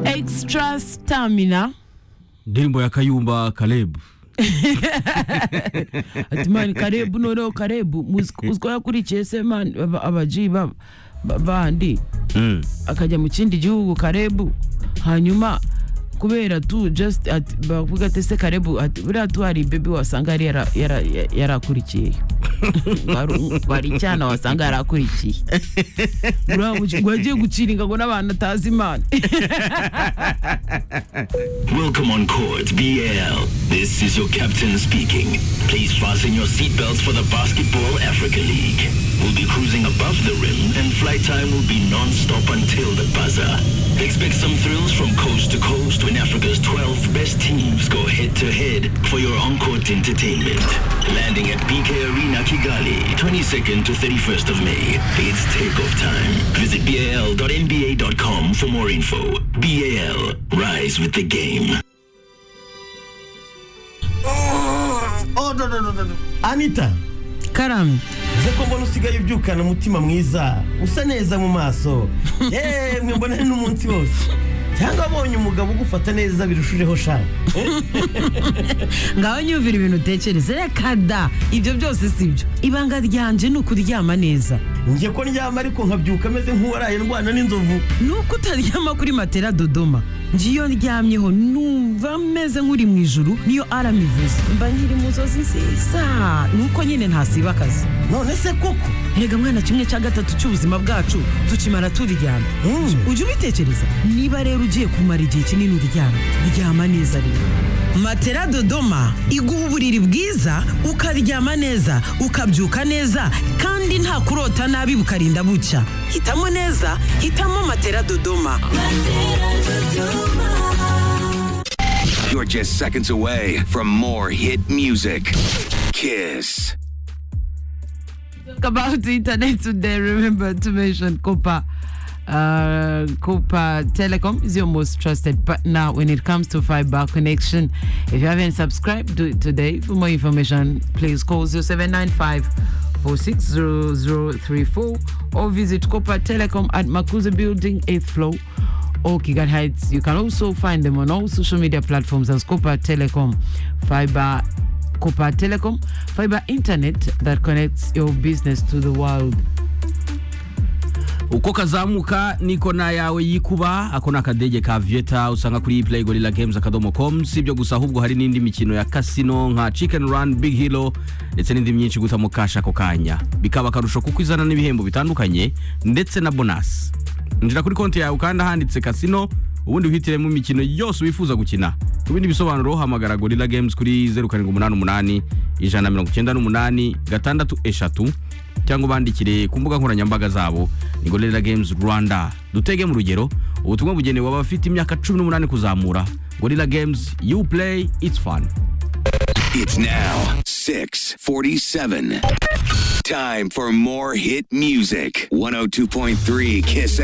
extra stamina indirimbo ya kayumba karebu ati mani karebu noneho karebu muzi- uziko yakurikiye se mani aba- abaji ba- ba- bandi akajya mu kindi gihugu karebu hanyuma kubera tu just ati- bavuga ati se karebu ati buriya tu hari bebi wasanga yari yara- yara- ya- yarakurikiye Wari- wari icyana wasanga yarakurikiye buriya mu- ngo yagiye guciringa ngo n'abantu atazi imana Welcome on Court BL. This is your captain speaking. Please fasten your seatbelts for the Basketball Africa League. We'll be cruising above the rim and flight time will be non-stop until the buzzer. Expect some thrills from coast to coast when Africa's 12 best teams go head-to-head for your on-court entertainment. Landing at BK Arena Kigali, 22nd to 31st of May. It's takeoff time. Visit bal.nba.com for more info. BAL, rise with the game. Oh, no, no, no, no, no. anita karamye uze ko mbona usigaye ubyukana umutima mwiza usa neza mu maso yemwe mbona n'umunsi wose cyangwa abonye umugabo ugufata neza birushijeho sha ngaho nyumvira ibintu utekereza reka da ibyo byose si byo ibanga ryanje ni ukuryama neza njye ko ndyama ariko nkabyuka ameze nk'uwaraye ndwana n'inzovu ni uko utaryama kuri matera dodoma njye iyo ndyamyeho numva meze nk'uri mu ijuru niyo arama ivuze mba nkiri mu nzozi nziza ni uko nyine ntasiba akazi none se koko erega mwana kimwe cya gatatu cy'ubuzima bwacu tukimara turyama Mm. ujya ubitekereza niba rero ugiye kumara igihe kinini uryama ryama neza rero matera dodoma iguha uburiri bwiza ukaryama neza ukabyuka neza kandi nta kurota nabi bukarinda bucya hitamo neza hitamo matera dodoma You're just seconds away from more hit music. Kiss. talk about internet today, remember to mention Copa. Uh, Copa Telecom is your most trusted partner when it comes to fiber connection. If you haven't subscribed, do it today. For more information, please call 0795 460034 or visit Copa Telecom at Makuza Building, 8th floor or Kigali Heights. You can also find them on all social media platforms as Copa Telecom Fiber Copper Telecom, fiber internet that connects your business to the world. uko kazamuka niko na yawe yikuba ako ni akadege ka vieta usanga kuri play gorilla games akadomo com si ibyo gusa ahubwo hari n'indi mikino ya kasino nka chicken run big hilo ndetse n'indi myinshi gutamo kashi ako kanya bikaba akarusho kuko izana n'ibihembo bitandukanye ndetse na bonasi injira kuri konti yawe kandi ahanditse kasino ubundi uhitiremo imikino yose wifuza gukina ku bindi bisobanuro hamagara gorilla games kuri 0788 ijana na mirongo icyenda n'umunani gatandatu eshatu cyangwa ubandikire ku mbuga nkoranyambaga zabo ni gorilla games rwanda dutege mu rugero ubutumwa bugenewe abafite imyaka cumi n'umunani kuzamura gorilla games you play it's fun It's now 647. Time for more hit music. 102.3 Kiss